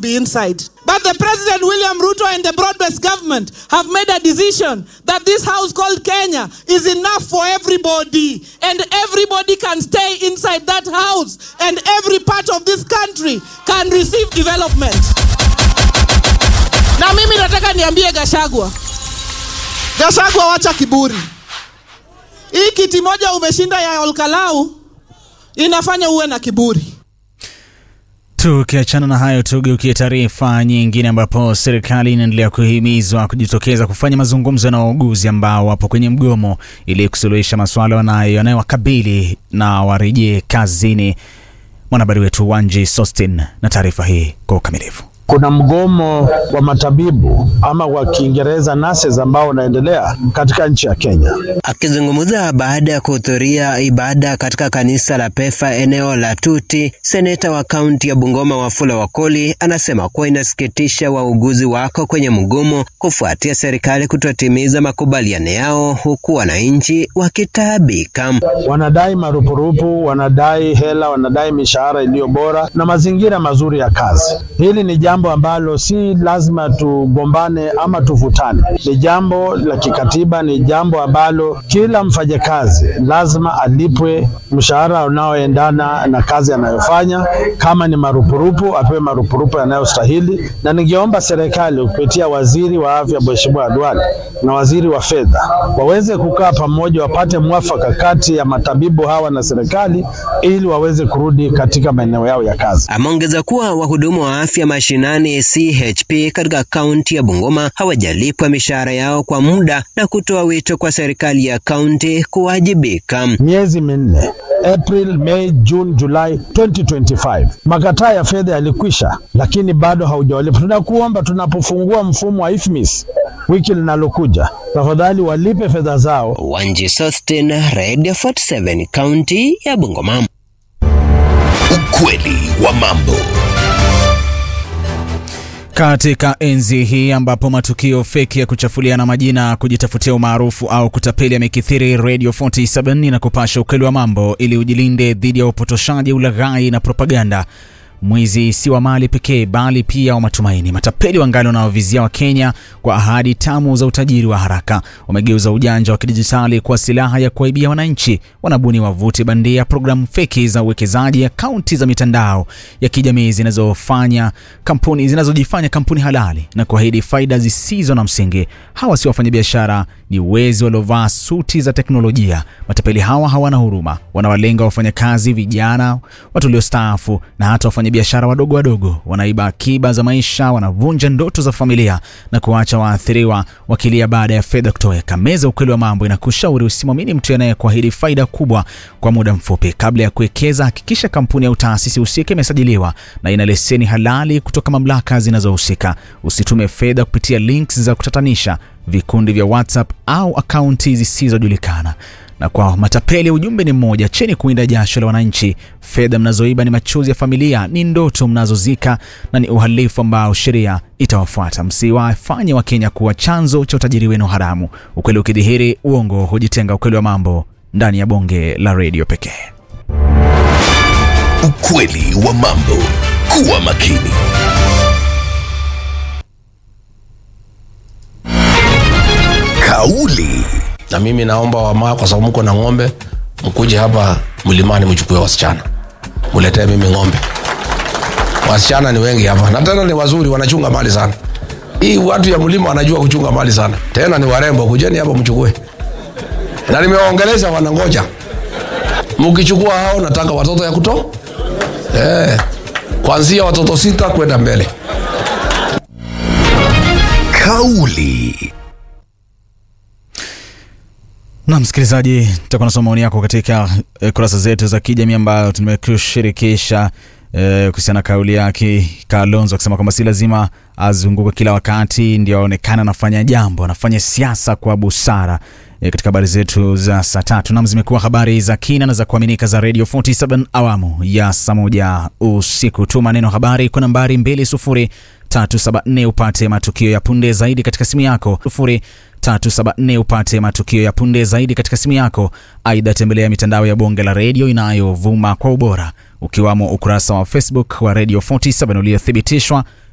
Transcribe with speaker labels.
Speaker 1: be inside. But the President William Ruto and the broad-based government have made a decision that this house called Kenya is enough for everybody. And everybody can stay inside that house. And every part of this country can receive development. Na mimi nataka niambie Gashagwa. Gashagwa wacha kiburi. Hii kiti moja umeshinda ya Olkalau inafanya uwe na kiburi.
Speaker 2: Tukiachana na hayo, tugeukie taarifa nyingine, ambapo serikali inaendelea kuhimizwa kujitokeza kufanya mazungumzo na wauguzi ambao wapo kwenye mgomo ili kusuluhisha masuala wanayo yanayowakabili na warejee kazini. Mwanahabari wetu Wanji Sostin na taarifa hii kwa ukamilifu.
Speaker 3: Kuna mgomo wa matabibu ama kwa Kiingereza nurses ambao unaendelea katika nchi ya Kenya.
Speaker 4: Akizungumza baada ya kuhudhuria ibada katika kanisa la Pefa eneo la Tuti, seneta wa kaunti ya Bungoma Wafula Wakoli anasema kuwa inasikitisha wauguzi wako kwenye mgomo kufuatia serikali kutotimiza makubaliano yao, huku wananchi wakitaabika.
Speaker 3: Wanadai marupurupu, wanadai hela, wanadai mishahara iliyo bora na mazingira mazuri ya kazi. Hili ni jambo ambalo si lazima tugombane ama tuvutane. Ni jambo la kikatiba, ni jambo ambalo kila mfanyakazi lazima alipwe mshahara unaoendana na kazi anayofanya. Kama ni marupurupu, apewe marupurupu yanayostahili, na ningeomba serikali kupitia waziri wa afya Mheshimiwa Duale na waziri wa fedha waweze kukaa pamoja, wapate mwafaka kati ya matabibu hawa na serikali ili waweze kurudi katika maeneo yao ya kazi.
Speaker 4: Ameongeza kuwa wahudumu wa afya mashinani CHP katika kaunti ya Bungoma hawajalipwa mishahara yao kwa muda na kutoa wito kwa serikali ya kaunti kuwajibika.
Speaker 3: Miezi minne April, May, June, July 2025. Makataa ya fedha yalikwisha, lakini bado haujawalipa. Tunakuomba tunapofungua mfumo wa IFMIS wiki linalokuja, tafadhali walipe fedha zao.
Speaker 4: Wanji Sostin, Radio 47, kaunti ya Bungoma.
Speaker 5: Ukweli wa mambo.
Speaker 2: Katika enzi hii ambapo matukio feki ya kuchafuliana majina, kujitafutia umaarufu au kutapeli yamekithiri, Radio 47 inakupasha ukweli wa mambo ili ujilinde dhidi ya upotoshaji, ulaghai na propaganda. Mwizi si wa mali pekee, bali pia wa matumaini. Matapeli wangali wanaovizia Wakenya kwa ahadi tamu za utajiri wa haraka. Wamegeuza ujanja wa kidijitali kuwa silaha ya kuwaibia wananchi. Wanabuni wavuti bandia, programu feki za uwekezaji, akaunti za mitandao ya kijamii zinazofanya kampuni zinazojifanya kampuni halali na kuahidi faida zisizo na msingi. Hawa si wafanyabiashara, ni wezi waliovaa suti za teknolojia. Matapeli hawa hawana huruma, wanawalenga wafanyakazi, vijana, watu waliostaafu na hata wafanyabiashara wadogo wadogo. Wanaiba akiba za maisha, wanavunja ndoto za familia na kuacha waathiriwa wakilia baada ya fedha kutoweka. Meza Ukweli wa Mambo inakushauri usimwamini mtu anayekuahidi faida kubwa kwa muda mfupi. Kabla ya kuwekeza, hakikisha kampuni au taasisi husika imesajiliwa na ina leseni halali kutoka mamlaka zinazohusika. Usitume fedha kupitia links za kutatanisha, vikundi vya WhatsApp au akaunti zisizojulikana. Na kwa matapeli ujumbe ni mmoja: cheni kuinda jasho la wananchi. Fedha mnazoiba ni machozi ya familia, ni ndoto mnazozika na ni uhalifu ambao sheria itawafuata. Msiwafanye Wakenya kuwa chanzo cha utajiri wenu haramu. Ukweli ukidhihiri, uongo hujitenga. Ukweli wa mambo ndani ya bonge la redio pekee.
Speaker 5: Ukweli wa mambo. Kuwa makini. Kauli
Speaker 6: na mimi naomba wamaa, kwa sababu mko na ng'ombe, mkuje hapa mlimani mchukue wasichana, muletee mimi ng'ombe. Wasichana ni wengi hapa na tena ni wazuri, wanachunga mali sana. Hii watu ya mlima wanajua kuchunga mali sana, tena ni warembo. Kujeni hapa mchukue, na nimewaongeleza, wanangoja. Mkichukua hao, nataka watoto ya kuto eh, kuanzia watoto sita kwenda mbele.
Speaker 5: Kauli
Speaker 2: Na msikilizaji, tutakuwa nasoma maoni yako katika e, kurasa zetu za kijamii ambayo tumekushirikisha e, kuhusiana na kauli yake Kalonzo akisema kwamba si lazima azunguke kila wakati ndio aonekana anafanya jambo, anafanya siasa kwa busara. E, katika habari zetu za saa tatu nam zimekuwa habari za kina na za kuaminika za Radio 47 awamu ya saa moja usiku. Tuma neno habari kwa nambari 20374 upate matukio ya punde zaidi katika simu yako 374 upate matukio ya punde zaidi katika simu yako. Aidha, tembelea mitandao ya bonge la redio inayovuma kwa ubora ukiwamo ukurasa wa Facebook wa Radio 47 uliothibitishwa